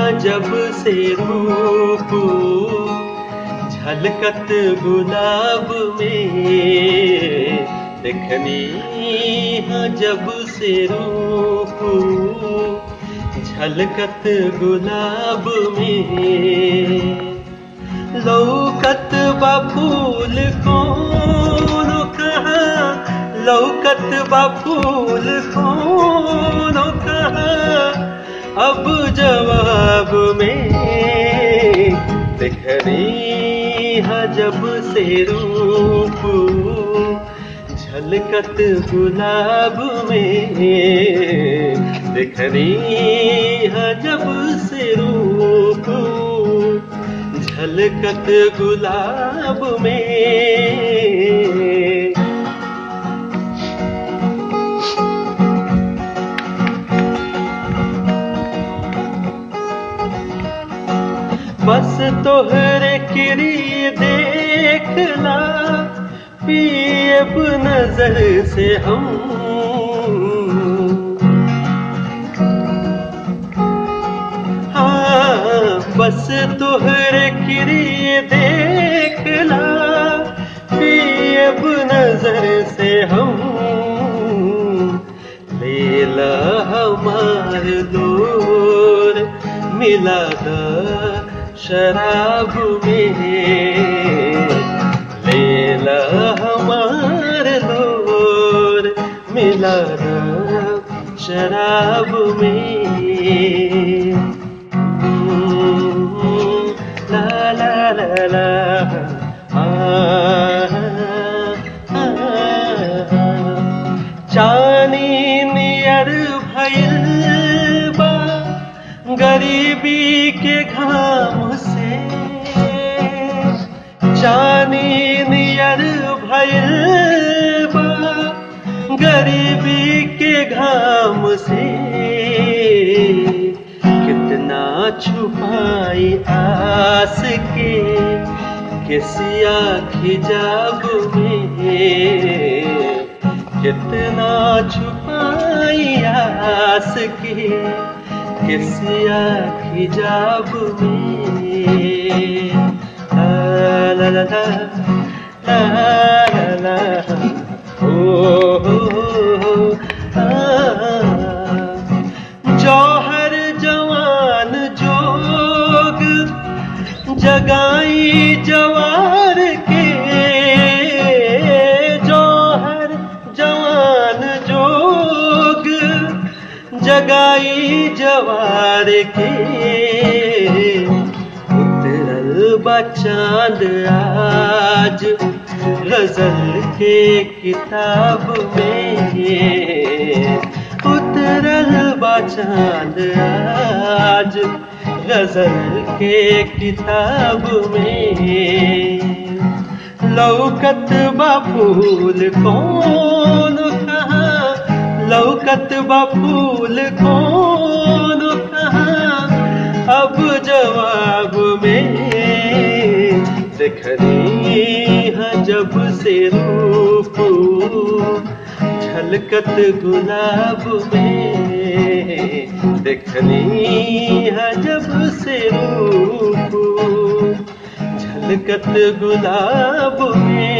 जब से रूप झलकत गुलाब में देखनी हाँ जब से रूप झलकत गुलाब में लौकत बा फूल कौन कहाँ लौकत बा फूल कौन कहाँ अब जवाब में देखनी हाँ जब से रूप झलकत गुलाब में देखनी हाँ जब से रूप झलकत गुलाब में बस तोहरे किरी देखला पियब नजर से हम हाँ बस तोहरे किरी देखला पियब नजर से हम लेला हमार दूर मिला शराब में लेला हमार दूर मिला शराब में ला ला ला ला चानी नियर भैल बा गरीबी के घाम से चानी नियर भैल बा गरीबी के घाम से कितना छुपाई आस के किसिया खिजाब में कितना छुपाई आस के किसिया खिजाब में ला ला ला ला ला ला ओ हो हो जौहर जवान जोग जगाई जवार के जौहर जवान जोग जगाई जवार के उतरल बचांद आज गजल के किताब में उतरल बचांद आज गजल के किताब में लौकत बफूल कौन कहाँ लौकत बफूल कौन कहाँ अब जवाब में देखनी है जब से रूप झलकत गुलाब में देखनी है जब से रूप झलकत गुलाब में